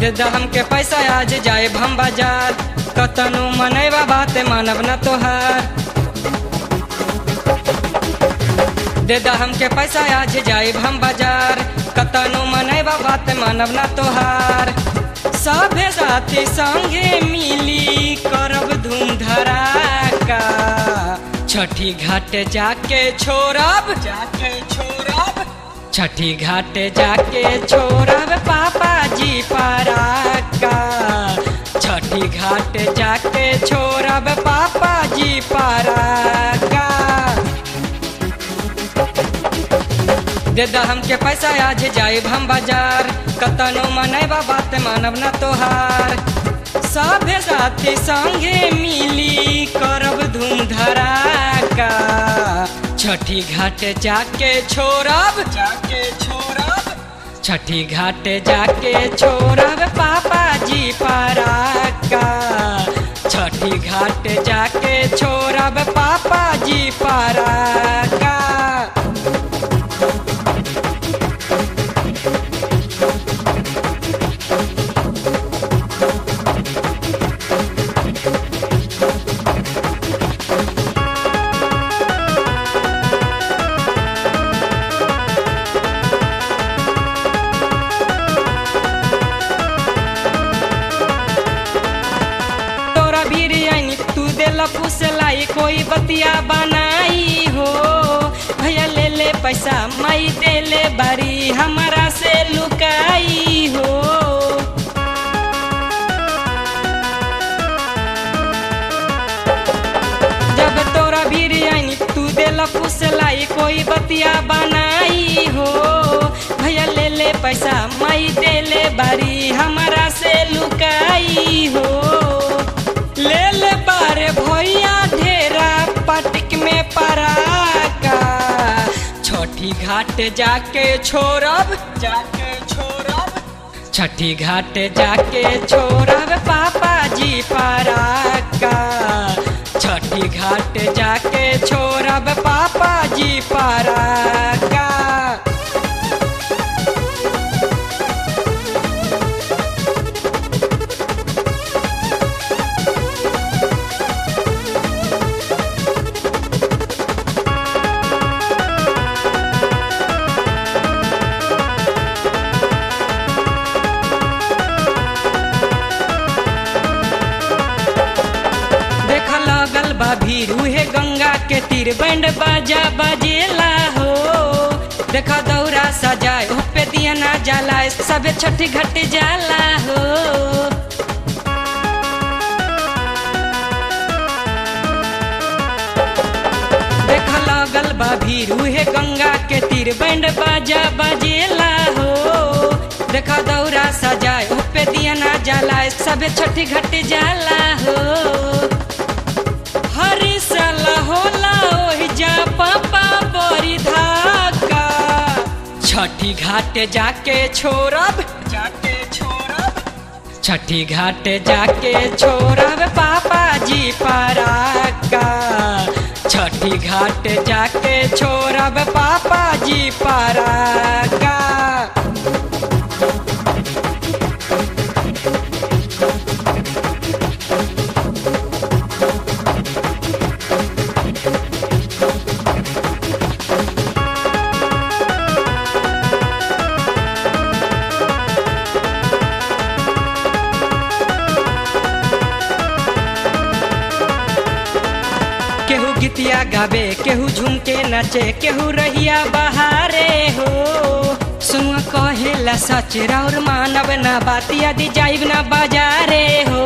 दे द हमके पैसा आज जाए हम बाजार कतनु मनैबा बात मानब न तोहार दे द हमके पैसा आज जाए हम बाजार कतनु मनैबा बात मानब न तोहार सभे साथी संगे मिली करब धूम धड़ाका छठी घाट जाके छोड़ब जाके छोड़ब छठी घाट जाके छोड़ब पापा जी पराका छठी घाट जाके छोड़ब पापा जी पराका दे द हमके पैसा आज जाए हम बाजार कतनो मनैबा बात मानब न तोहार सभे साथी संगे मिली करब धूम धड़ाका छठी घाट जाके छोड़ब जाके छोड़ब छठी घाट जाके छोड़ब पापा जी पराका छठी घाट जाके छोड़ब पापा जी पराका तोरा बिरयानी तू देला फुसलाई कोई बतिया बनाई हो भैया ले ले पैसा माई दे ले बारी हमारा से लुकाई हो जब तोरा बिरयानी तू देला फुसलाई कोई बतिया बनाई हो भैया ले ले पैसा माई दे ले बारी हमारा से लुकाई हो ले ले बारे भैया ढेरा पटिक में पराका छोटी घाट जाके छोड़ब जाके छोड़ब छठी घाट जाके छोड़ब पापा जी पराका छठी घाट जाके छोड़ब पापा जी पराका देख लगल बा भीरू हे गंगा के तीर बैंड बाजा बजेला हो देख दौरा सजाए हो पे दिया ना जाला सबे छठी घट जाला हो देख लगल बा भीरू हे गंगा के तीर बैंड बाजा बजेला हो देखा दौरा सजाए हो पे दिया ना जाला सबे छठी घट जाला हो हरी साल होला ओहि जा पापा बड़ी धाका छठी घाट जाके छोड़ब जाके छोड़ब छठी घाट जाके छोड़ब पापा जी पराका छठी घाट जाके छोड़ब पापा जी पराका केहू गीतिया गावे केहू झुमके नाचे केहू रहिया बहारे हो सुन कहेला सच और मानव ना बातिया दी जाइब ना बाजारे हो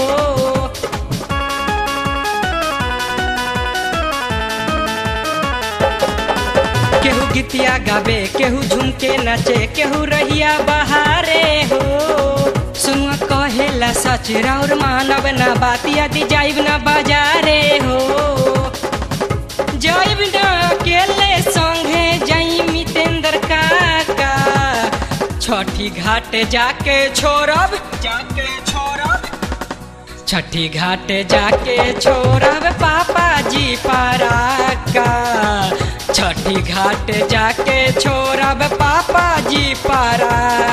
केहू गीतिया गावे केहू झुमके नाचे केहू रहिया बहारे हो सुन कहेला सच और मानव ना बातिया दी जाइब ना बाजारे हो जाइब ना अकेले संगे जाई मितेंद्र काका छठी घाट जाके छोड़ब जाके छोड़ब छठी घाट जाके छोड़ब पापा जी पराका छठी घाट जाके छोड़ब पापा जी पराका